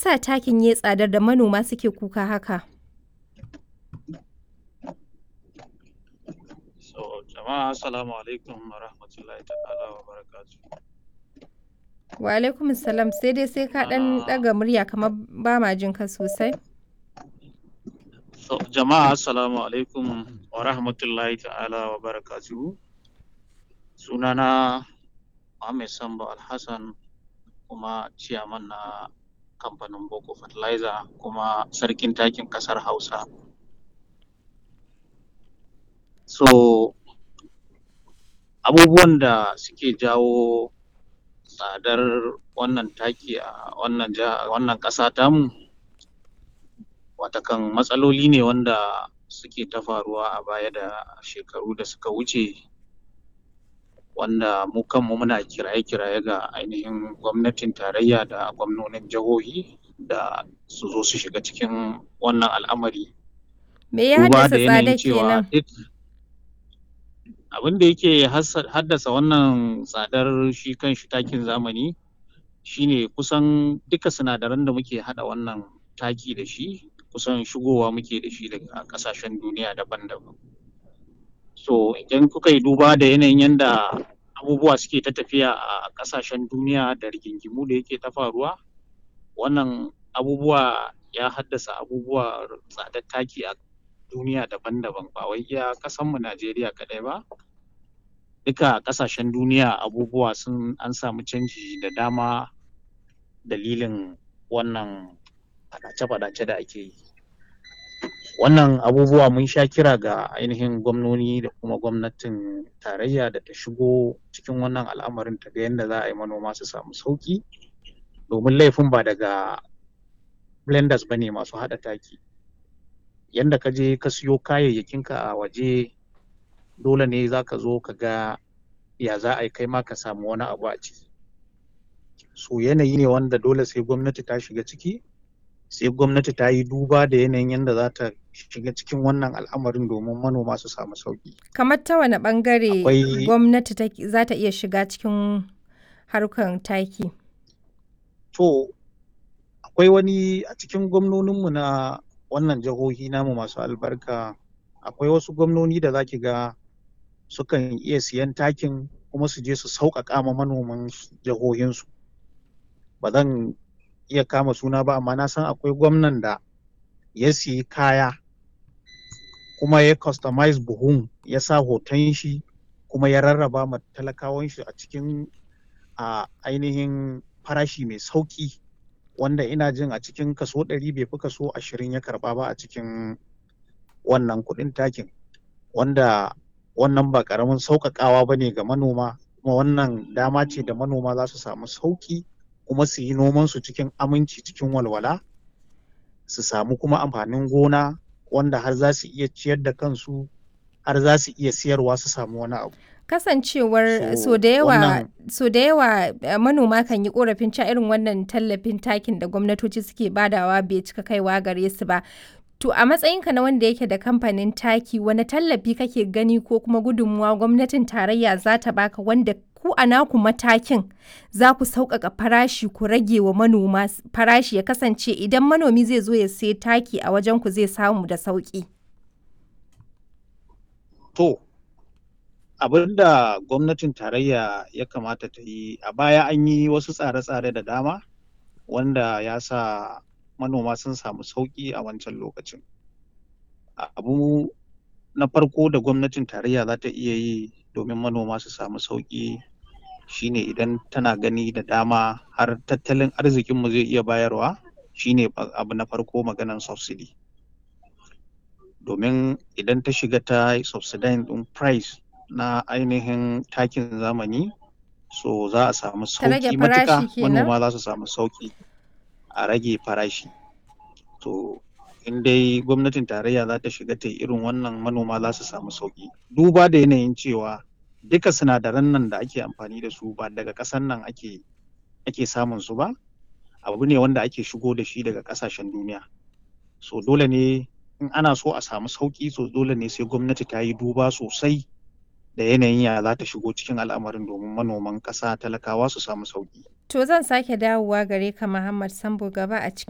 yasa takin ya tsadar da manoma suke kuka haka? So, jama'a assalamu alaikum wa rahmatullahi ta'ala wa barakatuh. Wa alaikum salam sai dai sai ka ɗan ɗaga murya kamar ba ma jin ka sosai. So, jama'a assalamu alaikum wa rahmatullahi ta'ala wa barakatuh. Sunana Muhammad Sambo Alhassan kuma ciyaman na kamfanin Boko Fertilizer kuma sarkin takin ƙasar Hausa. So, abubuwan da suke jawo tsadar wannan taki a wannan jiha wannan ƙasa tamu watakan matsaloli ne wanda suke ta faruwa a baya da shekaru da suka wuce wanda mu kanmu muna kiraye-kiraye ga ainihin gwamnatin tarayya da gwamnonin jihohi da su zo su shiga cikin wannan al'amari Me ya duba haddasa da yanayin tsadar cewa kenan? duk abin da yake hassa- haddasa wannan tsadar shi kan shi takin zamani shine kusan duka sinadaran da muke haɗa wannan taki da shi kusan shigowa muke da shi daga ƙasashen duniya daban-daban so idan kuka yi duba da yanayin yanda abubuwa suke ta tafiya a ƙasashen duniya da rigingimu da yake ta faruwa wannan abubuwa ya haddasa abubuwa tsadar taki a duniya daban-daban ba wai iya ƙasanmu Najeriya kaɗai ba duka ƙasashen duniya abubuwa sun an samu canji da dama dalilin wannan faɗace-faɗace da ake yi wannan abubuwa mun sha kira ga ainihin gwamnoni da kuma gwamnatin tarayya da ta shigo cikin wannan al'amarin ta ga yadda za a yi manoma su samu sauƙi domin laifin ba daga blenders ba ne masu haɗa taki yanda ka je ka siyo kayayyakinka a waje dole ne za ka zo ka ga ya za a yi kai ma ka samu wani abu a ciki so yanayi ne wanda dole sai gwamnati ta shiga ciki sai gwamnati ta yi duba da yanayin yadda za ta shiga cikin wannan al'amarin domin manoma su samu sauƙi Kamar ta wane ɓangare Akwai- gwamnati take- za ta iya shiga cikin harkar taki? to akwai wani a cikin gwamnoninmu na wannan jihohi namu masu albarka akwai wasu gwamnoni da za ki ga sukan iya siyan takin kuma su je su sauƙaƙa ma manoman jihohinsu ba zan iya kama suna ba amma na san akwai gwamnan da ya siyi kaya kuma ya customize buhun ya sa hoton shi kuma ya rarraba ma talakawan shi a cikin a ainihin farashi mai sauƙi wanda ina jin a cikin kaso ɗari bai fi kaso ashirin ya karɓa ba a cikin wannan kuɗin takin wanda wannan ba ƙaramin sauƙaƙawa ba ne ga manoma kuma wannan dama ce da manoma za su samu sauƙi kuma su yi nomansu cikin aminci cikin walwala su samu kuma amfanin gona wanda har za su iya ciyar da kansu har za su iya siyarwa su samu wani abu Kasancewar So, so da yawa wannan- so da yawa eh, manoma kan yi korafin cewa irin wannan tallafin takin da gwamnatoci suke badawa bai cika kaiwa gare su ba. To a matsayinka na wanda yake da kamfanin taki wani tallafi kake gani ko kuma gudunmuwa gwamnatin tarayya za ta baka wanda ku a naku matakin za ku sauƙaƙa farashi ku rage wa manoma s- farashi ya kasance idan manomi zai zo ya sai taki a wajen ku zai samu da sauƙi. To, abin da gwamnatin tarayya ya kamata ta yi a baya an yi wasu tsare-tsare da dama wanda ya sa manoma sun samu sauƙi a wancan lokacin. Abu na farko da gwamnatin tarayya za ta iya yi domin manoma su samu sauƙi shine idan tana gani da dama har tattalin arzikinmu zai iya bayarwa shine ba- abu na farko maganan subsidy. domin idan ta shiga ta yi subsidizing ɗin price na ainihin takin zamani so za a samu Ta rage sauƙi matuƙa farashi kenan? manoma za su samu sauƙi a rage farashi to in dai gwamnatin tarayya za ta shiga ta yi irin wannan manoma za su samu sauƙi duba da yanayin cewa duka sinadaran nan da ake amfani da su ba daga ƙasan nan ake ake samun su ba abu ne wanda ake shigo da shi daga ƙasashen duniya so dole ne in ana so a samu sauƙi so dole ne sai gwamnati ta yi duba sosai da yanayin ya za ta shigo cikin al'amarin domin manoman ƙasa talakawa su samu sauƙi. To zan sake dawowa gare ka Muhammad Sambo gaba a cikin